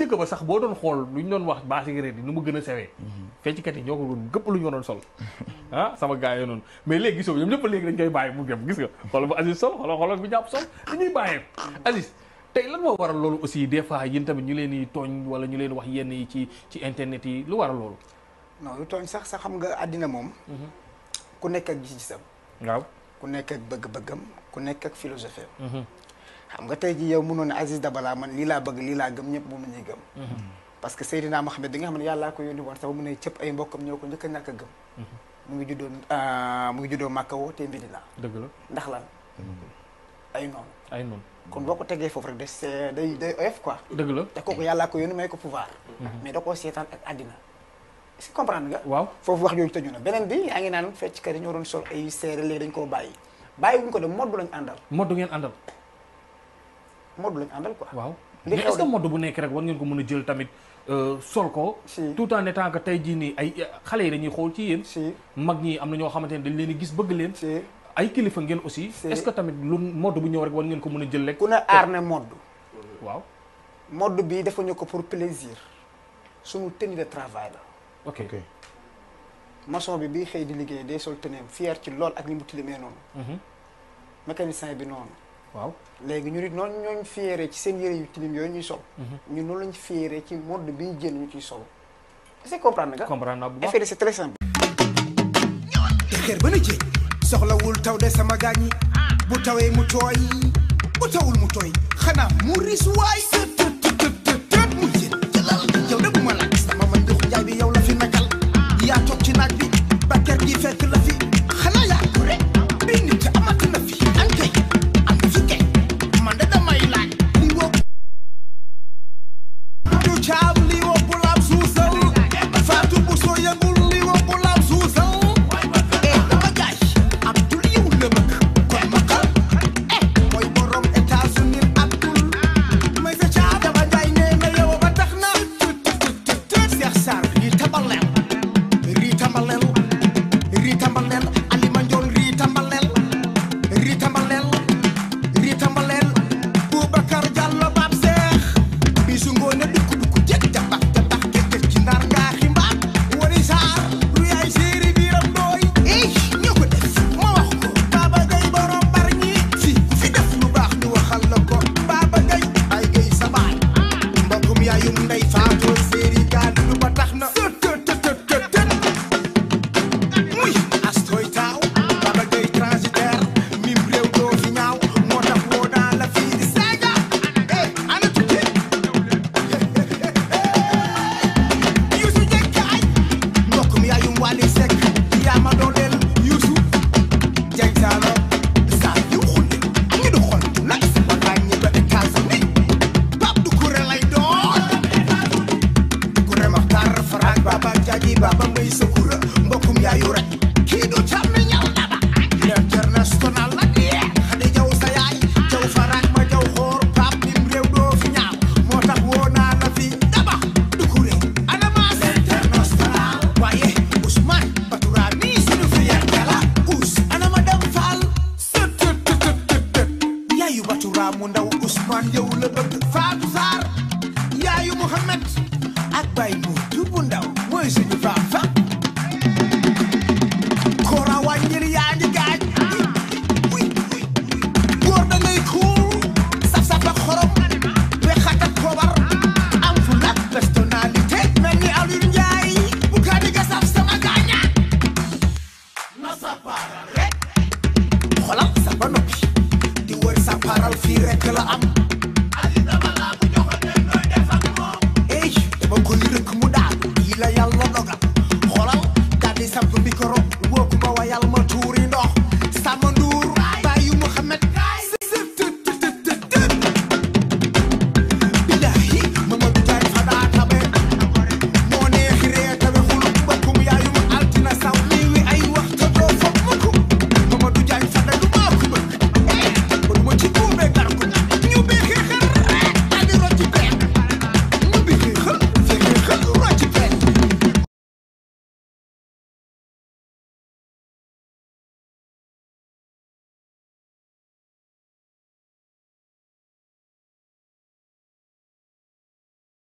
njëkk ba sax boo doon xool lu ñu doon wax baa cigarette yi nu mu gën a sewee fecckat yi ñoo ko doon gëpp lu ñu doon sol ah sama gars yi noonu mais léegi gisoo ñoom ñëpp léegi dañ koy bàyyi mu dem gis nga xoolal bu Aziz sol xoolal xoolal bu jàpp sol dañuy bàyyee Aziz tey lan moo waral loolu aussi des fois yéen tamit ñu leen di tooñ wala ñu leen wax yenn yi ci ci internet yi lu waral loolu non lu tooñ sax sax xam nga àddina moom ku nekk ak gis-gisam waaw ku nekk ak bëgg-bëggam ku nekk ak philosophie am xam nga tey jii yow mënoon ne Aziz Dabala man lii laa bëgg lii laa gëm ñëpp moom la ñuy gëm parce que Seydina Mohamed bi nga xam ne yàllaa ko yónni woon sax mu ne cëpp ay mbokkam ñoo ko njëkk a ñàkk a gëm mu ngi juddoo mu ngi juddoo Màkka woo te Medina dëgg la ndax lan ay noonu ay noonu kon boo ko tegee foofu rek de c'est day day oyof quoi dëgg la te kooku yàllaa ko yónni may ko pouvoir mais da koo seetaan ak àddina est-ce que comprendre nga waaw foofu wax yooyu tëju na beneen bi yaa ngi naan fecckat yi ñoo doon sol ay seere léegi dañ koo bàyyi bàyyi wuñ ko de modd lañ àndal modd ngeen àndal modd lañ àndal quoi waaw li mais xew est-ce que de- modd bu nekk rek war ngeen ko mën a jël tamit euh, sol ko Si. tout en étant que tey jii nii ay xale yi dañuy xool ci yéen si mag ñi am na ñoo xamante ne dañ leen di gis bëgg leen si ay kilifa ngeen aussi Si. est-ce que tamit lu modd bu ñëw rek war ngeen ko mën a jël rek ku ne aar ne modd waaw modd bi defuñu ko pour plaisir suñu tenue de travail la ok ok maçon bi bii xëy di liggéey day sol teneem fier ci lool ak ni mu tilimee noonu Mhm. mécanicien bi noonu waaw léegi ñu nit noonu ñooñ fiere ci seen yére yu tilim yooyu ñuy sol ñu noonu lañ fiere ci modd bi ñu jël ñu ciy sol est-ce que comprendre nga comprendre naa bu baax effet de c'est très simple xeer ba na jéeg soxlawul taw de sama gaañ yi bu tawee mu tooy bu tawul mu tooy xanaa mu ris waay tët tët tët tët tët mu jéeg jëlal yow de bu ma laaj sama man jox njaay bi yow la fi nekkal yaa toog ci naaj bi ba kër gi fekk la fi xanaa yaa ko rek bi nit amati na fi an kay am na fi kay man de damay laaj li woo du caab li woo bu laab suusal faatu bu soo yëgul li woo bu laab suusal eh dama jaay Abdul yow la bëgg kon ma xal eh mooy borom États-Unis Abdul may sa caab dama jaay nee na yow ba tax na Cheikh Sarr rii tambaleel rii tambaleel rii tambaleel Alima Njoon rii tambaleel rii tambaleel rii tambaleel Boubacar Diallo Bab Seex bisu ngoone dukku dukku jëkk jabax jabax jëkk ci ndar ngaa ximbaar wari saar lu yaay séeri biiram dooy ey ñoo ko def ma wax ko Baba Gay borom bar ñi fi fi def lu baax ñu waxal la ko Baba Gay ay gay sa baay mbokkum yaayum ndey faatoo séeri gaal lu ba tax na tët tët tët tët tët muy astoy taaw Baba Gay transitaire mim réew doo fi ñaaw moo tax woo naa la fii di saaga eh ana tukki Youssou Dieng mbokk mi yaayum Wally Seck yaa ma dooleel Youssou Dieng Saalo saa yu xulli ak ngi du xol nag war naa ñi ba États-Unis Pape du kuré lay doon kuré Maxtar Farak Baba Jaaji Baba Mbay Sakura mbokkum yaayu rek kii du càmmi ñal daba l'international nag yee xadi jaw sa yaay jaw Farak ma jaw xoor Pape nim réew doo fi ñaaw moo tax woo naa la fi daba du kuré Anamas international waaye Ousmane Batoura mi suñu fierté la Ous anama dem Fall sët tët tët tët tët yaayu Batoura mu ndaw Ousmane yow la bëgg Fatou Sarr yaayu Mohamed ak Baye Moutou bu ndaw mooy suñu papa Kora wàññil yaa ngi gaañ uy uy góor da ngay cool saf saf ak xorom wexat ak kobar am fu nag personnalité mel ni Aliou Ndiaye bu kaa di nga saf sama gaaña na sa paral rek xolal sa ba noppi di wër sa paral fii rek la am ali dama laa bu joxoon ne nooy def ak moom ey dama koy rëkk mu daal yi la yàlla dogal xolal daal di samp micro woo ku ma wayal ma